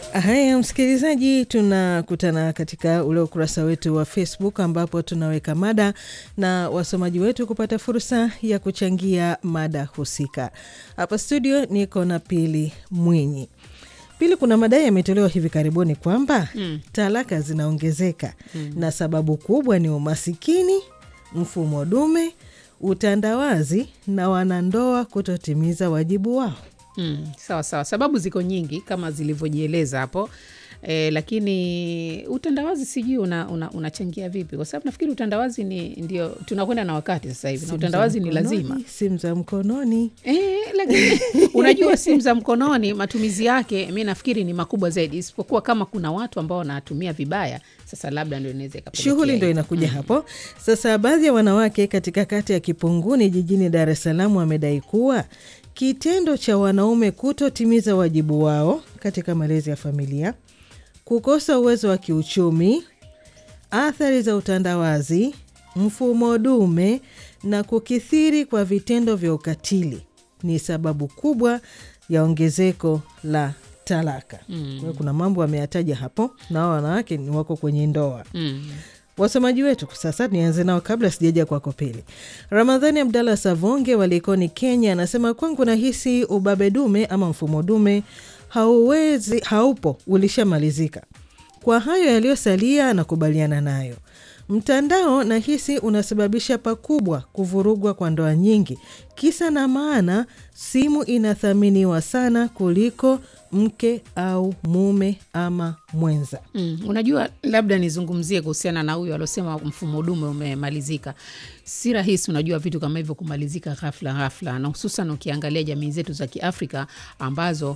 Haya, msikilizaji, tunakutana katika ule ukurasa wetu wa Facebook ambapo tunaweka mada na wasomaji wetu kupata fursa ya kuchangia mada husika. Hapa studio niko na Pili Mwinyi. Pili, kuna madai yametolewa hivi karibuni kwamba mm. talaka zinaongezeka mm. na sababu kubwa ni umasikini, mfumo dume, utandawazi na wanandoa kutotimiza wajibu wao. Mm, sawa sawa, sababu ziko nyingi kama zilivyojieleza hapo e, lakini utandawazi sijui unachangia una, una vipi, kwa sababu nafikiri utandawazi ni ndio tunakwenda na wakati sasa hivi, na utandawazi ni lazima. Simu za mkononi e, lakini unajua simu za mkononi matumizi yake mi nafikiri ni makubwa zaidi, isipokuwa kama kuna watu ambao wanatumia vibaya. Sasa labda ndio inaweza shughuli ndo inakuja mm. hapo sasa. Baadhi ya wanawake katika kata ya Kipunguni jijini Dar es Salaam wamedai kuwa kitendo cha wanaume kutotimiza wajibu wao katika malezi ya familia, kukosa uwezo wa kiuchumi, athari za utandawazi, mfumo dume na kukithiri kwa vitendo vya ukatili ni sababu kubwa ya ongezeko la talaka. Mm. Kuna mambo ameyataja hapo, na hao wanawake ni wako kwenye ndoa mm. Wasomaji wetu sasa, nianze nao kabla sijaja kwako Pili. Ramadhani Abdallah Savonge wa Likoni, Kenya, anasema kwangu nahisi ubabe dume ama mfumo dume hauwezi, haupo, ulishamalizika. Kwa hayo yaliyosalia, anakubaliana nayo. Mtandao nahisi unasababisha pakubwa kuvurugwa kwa ndoa nyingi. Kisa na maana, simu inathaminiwa sana kuliko mke au mume ama mwenza. Mm, unajua labda nizungumzie kuhusiana na huyo aliosema mfumo dume umemalizika. Si rahisi, unajua vitu kama hivyo kumalizika ghafla ghafla, na hususan ukiangalia jamii zetu za Kiafrika ambazo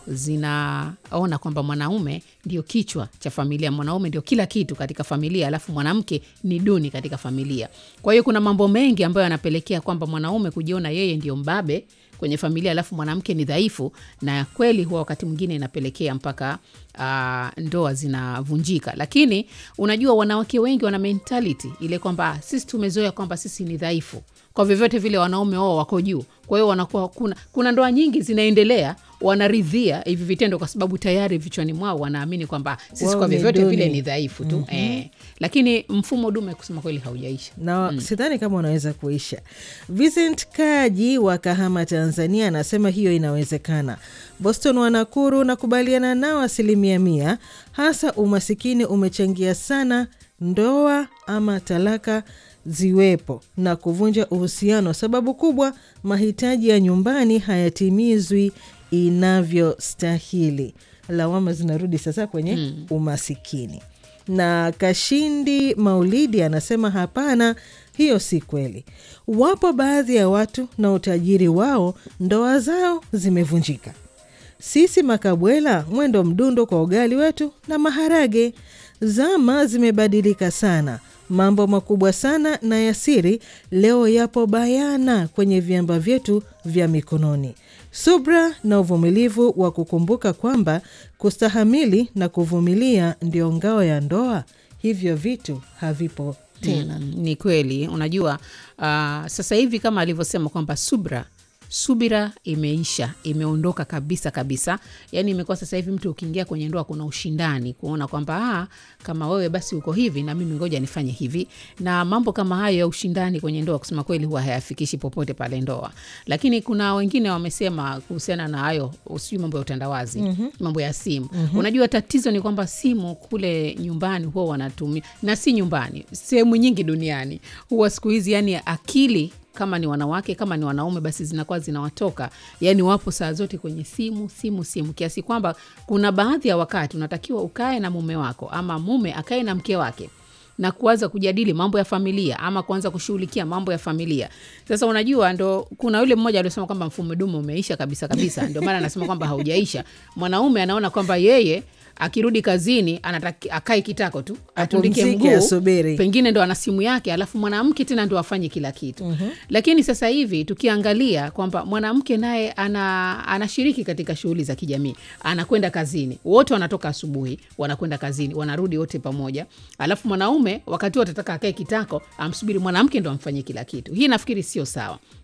zinaona kwamba mwanaume ndio kichwa cha familia, mwanaume ndio kila kitu katika familia, alafu mwanamke ni duni katika familia. Kwa hiyo kuna mambo mengi ambayo yanapelekea kwamba mwanaume kujiona yeye ndio mbabe kwenye familia alafu mwanamke ni dhaifu, na kweli huwa wakati mwingine inapelekea mpaka uh, ndoa zinavunjika. Lakini unajua wanawake wengi wana mentality ile kwamba sisi tumezoea kwamba sisi ni dhaifu, kwa vyovyote vile wanaume wao wako juu. Kwa hiyo wanakuwa kuna, kuna ndoa nyingi zinaendelea wanaridhia hivi vitendo kwa sababu tayari vichwani mwao wanaamini kwamba sisi wow, kwa vyovyote vile ni dhaifu tu mm -hmm. Eh, lakini mfumo dume kusema kweli haujaisha na mm. Sidhani kama unaweza kuisha. Vincent Kaji wa Kahama, Tanzania anasema hiyo inawezekana. Boston Wanakuru nakubaliana nao asilimia mia, hasa umasikini umechangia sana ndoa ama talaka ziwepo na kuvunja uhusiano. Sababu kubwa, mahitaji ya nyumbani hayatimizwi inavyostahili. Lawama zinarudi sasa kwenye mm. umasikini. Na Kashindi Maulidi anasema hapana, hiyo si kweli. Wapo baadhi ya watu na utajiri wao, ndoa zao zimevunjika. Sisi makabwela, mwendo mdundo kwa ugali wetu na maharage. Zama zimebadilika sana, mambo makubwa sana na ya siri leo yapo bayana kwenye viamba vyetu vya mikononi. Subra na uvumilivu wa kukumbuka kwamba kustahamili na kuvumilia ndio ngao ya ndoa. Hivyo vitu havipo tena. Mm, ni kweli. Unajua uh, sasa hivi kama alivyosema kwamba subra subira imeisha, imeondoka kabisa kabisa. Yani imekuwa sasa hivi mtu ukiingia kwenye ndoa kuna ushindani, kuona kwamba kama wewe basi uko hivi na mimi ngoja nifanye hivi, na mambo kama hayo ya ushindani kwenye ndoa, kusema kweli, huwa hayafikishi popote pale ndoa. Lakini kuna wengine wamesema kuhusiana na hayo, sijui mambo ya utandawazi, mm -hmm. mambo ya simu mm -hmm. Unajua tatizo ni kwamba simu kule nyumbani huwa wanatumia, na si nyumbani, sehemu nyingi duniani huwa siku hizi, yani akili kama ni wanawake kama ni wanaume basi zinakuwa zinawatoka, yani wapo saa zote kwenye simu simu simu, kiasi kwamba kuna baadhi ya wakati unatakiwa ukae na mume wako ama mume akae na mke wake na kuanza kujadili mambo ya familia ama kuanza kushughulikia mambo ya familia. Sasa unajua, ndo kuna yule mmoja aliosema kwamba mfumo dume umeisha kabisa kabisa. Ndio maana anasema kwamba haujaisha. Mwanaume anaona kwamba yeye akirudi kazini anataki akae kitako tu atundike mguu, pengine ndo ana simu yake, alafu mwanamke tena ndo afanye kila kitu. mm -hmm. Lakini sasa hivi tukiangalia kwamba mwanamke naye ana, anashiriki katika shughuli za kijamii, anakwenda kazini, wote wanatoka asubuhi, wanakwenda kazini, wanarudi wote pamoja, alafu mwanaume wakati huo atataka akae kitako, amsubiri mwanamke ndo amfanyie kila kitu. Hii nafikiri sio sawa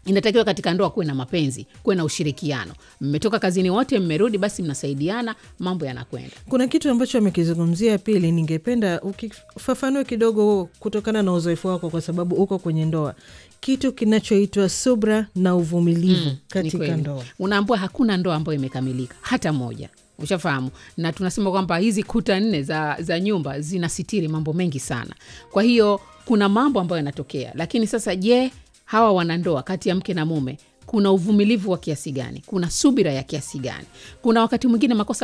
inatakiwa katika ndoa kuwe na mapenzi kuwe na ushirikiano mmetoka kazini wote mmerudi basi mnasaidiana mambo yanakwenda kuna kitu ambacho amekizungumzia pili ningependa ukifafanue kidogo kutokana na uzoefu wako kwa sababu uko kwenye ndoa kitu kinachoitwa subra na uvumilivu Ni katika kweli. ndoa unaambua hakuna ndoa ambayo imekamilika hata moja ushafahamu na tunasema kwamba hizi kuta nne za, za nyumba zinasitiri mambo mengi sana kwa hiyo kuna mambo ambayo yanatokea lakini sasa je hawa wanandoa kati ya mke na mume kuna uvumilivu wa kiasi gani kuna subira ya kiasi gani kuna wakati mwingine makosa